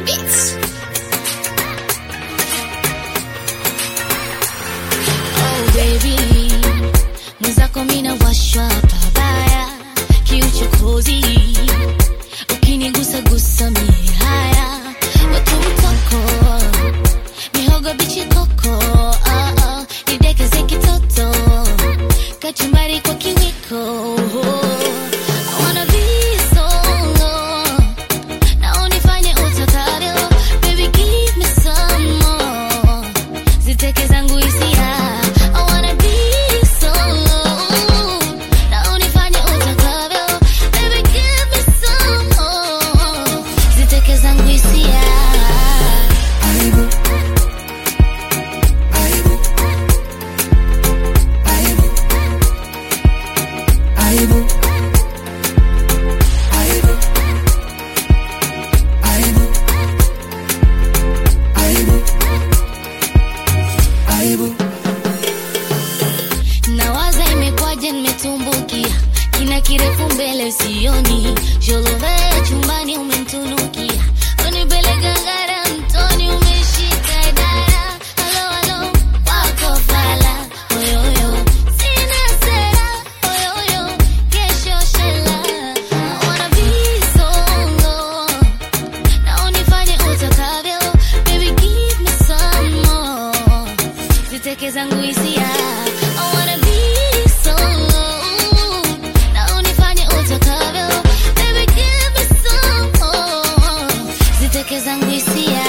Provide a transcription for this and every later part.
Beats. Oh baby, mwenzako mina washwa pabaya, kiuchokozi ukinigusa gusa mie haya, watu mtoko mihogo bichi koko, ah, ah, nidekeze kitoto kachumbari kwa kiwiko. I wanna be solo na unifanye utakavyo, baby give me some more, ziteke zangu hisia. I wanna be solo na unifanye utakavyo, baby give me some more, ziteke zangu hisia. nawaza imekwaje nimetumbukia kina kirefu mbele sioni jolove chumbani umemtunukia unipeleka ngara mtoni umeshika idara halo halo wako fala oyoyo sina sera oyoyo kesho shela I wanna be solo na unifanye utakavyo baby give me some more ziteke zangu hisia I wanna be solo na unifanye utakavyo baby give me some more ziteke zangu hisia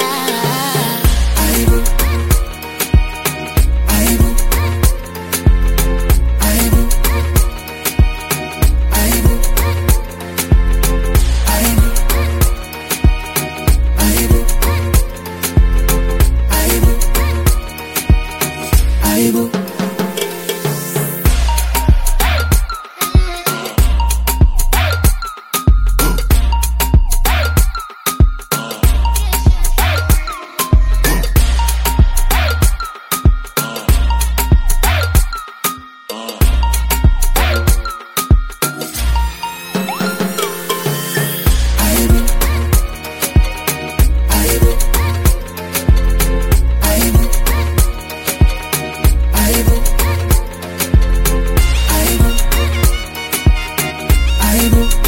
Aibu.